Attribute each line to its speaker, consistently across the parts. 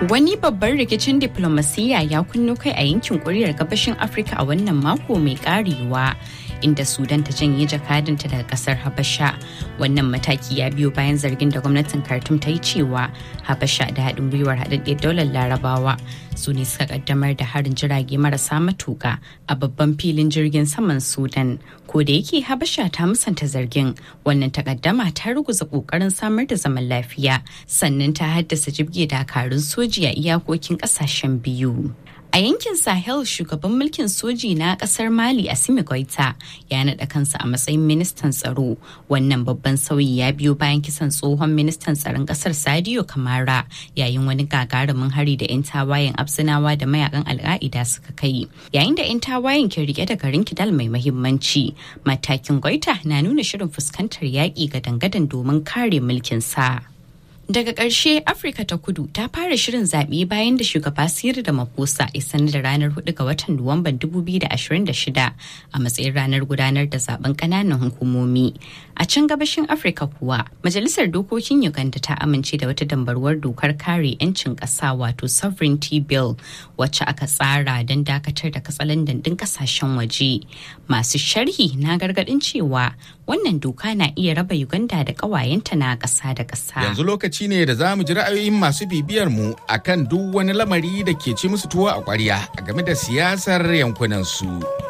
Speaker 1: Wani babban rikicin diplomasiyya ya kunno kai a yankin kuriyar gabashin Afirka a wannan mako mai karewa. inda Sudan ta janye jakadanta daga kasar Habasha. Wannan mataki ya biyo bayan zargin da gwamnatin Khartoum ta yi cewa Habasha da haɗin gwiwar haɗaɗɗiyar daular Larabawa su ne suka kaddamar da harin jirage marasa matuka a babban filin jirgin saman Sudan. Ko da yake Habasha ta musanta zargin wannan takaddama ta ruguza kokarin samar da zaman lafiya sannan ta haddasa jibge dakarun soji a iyakokin ƙasashen biyu. A yankin Sahel shugaban mulkin soji na kasar Mali Assimi Goita ya naɗa kansa a matsayin ministan tsaro. Wannan babban sauyi ya biyo bayan kisan tsohon ministan tsaron kasar Sadio Kamara yayin wani gagarumin hari da 'yan tawayen Absinawa da mayakan Al'a'ida suka kai. Yayin da 'yan tawayen ke rike da garin Kidal mai mahimmanci, matakin Goita na nuna shirin fuskantar yaƙi ga dangadan domin kare mulkin sa. Daga ƙarshe Afirka ta kudu ta fara shirin zaɓe bayan da shugaba Siri da Maposa ya sanar da ranar 4 ga watan Nuwamban 2026 a matsayin ranar gudanar da zaben ƙananan hukumomi. A can gabashin Afirka kuwa, Majalisar Dokokin Uganda ta amince da wata dambarwar dokar kare 'yancin ƙasa wato Sovereignty Bill wacce aka tsara don dakatar da katsalandan ɗin ƙasashen waje. Masu sharhi na gargaɗin cewa wannan doka na iya raba Uganda da ƙawayenta na ƙasa da ƙasa.
Speaker 2: Yanzu lokaci ne da za mu ji ra'ayoyin masu bibiyar mu akan duk wani lamari da ke ci musu tuwo a ƙwarya a game da siyasar yankunan su.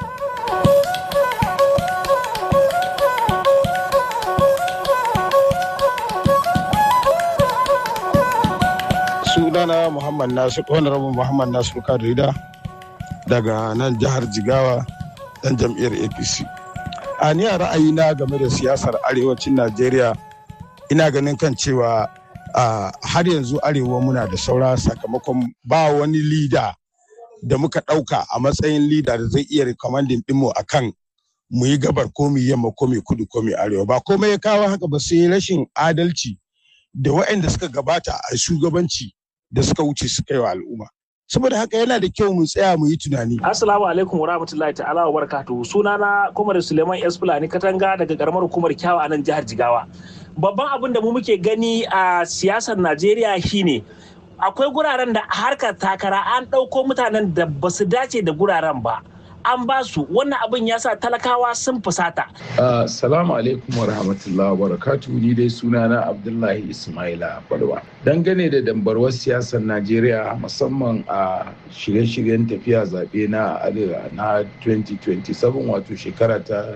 Speaker 3: sunana muhammad nasir honorable muhammad nasir kadrida daga nan jihar jigawa dan jam'iyyar apc a ni a ra'ayina game da siyasar arewacin najeriya ina ganin kan cewa har yanzu arewa muna da saura sakamakon ba wani lida da muka ɗauka a matsayin lida da zai iya rikomandin ɗinmu a kan mu yi gabar ko mu yamma ko mu kudu ko mu arewa ba komai ya kawo haka ba sai rashin adalci da waɗanda suka gabata a shugabanci da suka wuce suka yi wa al'umma saboda haka yana da kyau mu tsaya mu yi tunani.
Speaker 4: Assalamu alaikum wa rahmatullahi ta'ala wa barakatuhu sunana Komar Suleiman S Fulani Katanga daga karamar hukumar Kyawa a nan jihar Jigawa. Babban abin da mu muke gani a siyasar Najeriya shine akwai guraren da a harkar takara an ɗauko mutanen da ba su dace da guraren ba. an ba su wannan abin ya sa talakawa sun fusata.
Speaker 5: Assalamu alaikum wa rahmatullahi wa barakatuhu ni dai sunana Abdullahi Ismaila Balwa. Dangane da dambarwar siyasar Najeriya musamman a shirye-shiryen tafiya zaɓe na arewa na 2027 wato shekara ta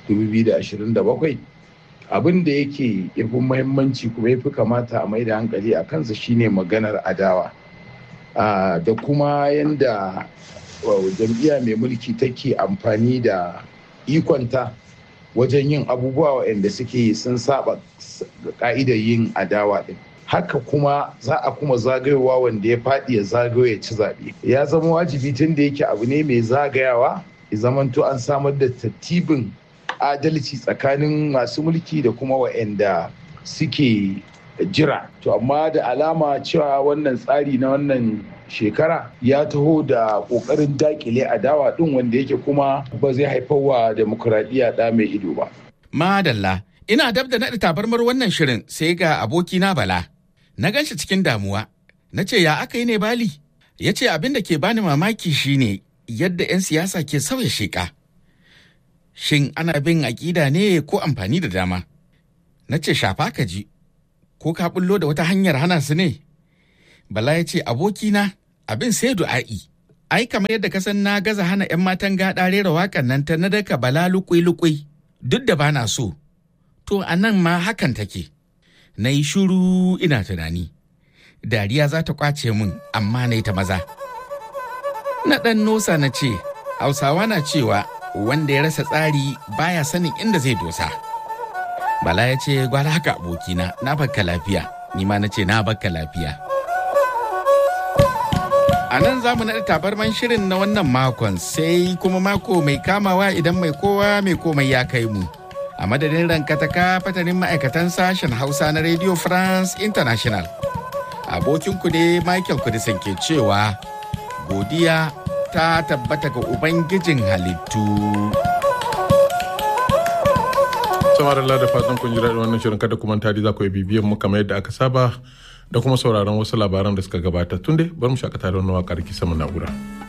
Speaker 5: 2027 abin da yake yafi muhimmanci kuma yafi kamata a mai da hankali a kansa shine maganar adawa da kuma yanda jam'iyya mai mulki take amfani da ikonta wajen yin abubuwa waɗanda suke sun saba ka'idar yin adawa ɗin haka kuma za a kuma zagayowa wanda ya faɗi ya zagayo ya ci zaɓe ya zama wajibi tun da yake abu ne mai zagayawa ya zamanto an samar da tattibin adalci tsakanin masu mulki da kuma waɗanda suke jira to amma da alama cewa wannan tsari na wannan shekara ya taho da kokarin dakile adawa din wanda yake kuma ba zai haifar wa demokuraɗiyya ɗa mai ido ba.
Speaker 2: Madalla, ina dab da naɗa tabarmar wannan shirin sai ga abokina Bala. Na gan shi cikin damuwa, na ce ya aka yi ne Bali? Ya ce abin da ke bani mamaki shine yadda 'yan siyasa ke sauya sheƙa. Shin ana bin aƙida ne ko amfani da dama? Na ce shafa ka ji, ko ka bullo da wata hanyar hana su ne? Bala ya ce abokina abin sai du'a'i. Ai kamar yadda kasan na gaza hana 'yan matan gaɗa rera waƙan nan ta na daka bala lukui-lukui duk da bana so. To a nan ma hakan take. Na yi shuru ina tunani. Dariya za ta kwace min amma na ta maza. Na ɗan nosa na ce, Hausawa na cewa wanda ya rasa tsari baya sanin inda zai dosa. Bala ya ce gwara haka abokina na bakka lafiya, ni ma na ce na bakka lafiya. A nan za mu naɗa tabarman shirin na wannan makon sai kuma mako mai kamawa idan mai kowa mai komai ya kai mu. A madadin rankataka fatanin ma'aikatan sashen Hausa na Radio France International. Abokinku ne Michael Kudisan ke cewa godiya ta tabbata ga Ubangijin halittu.
Speaker 6: samar da fatan kun ji daɗin wannan shirin kada kuma tari za ku yi bibiyan mu kamar yadda aka saba da kuma sauraron wasu labaran da suka gabata tun dai bar mu shakata da wani waƙar kisa mu na'ura.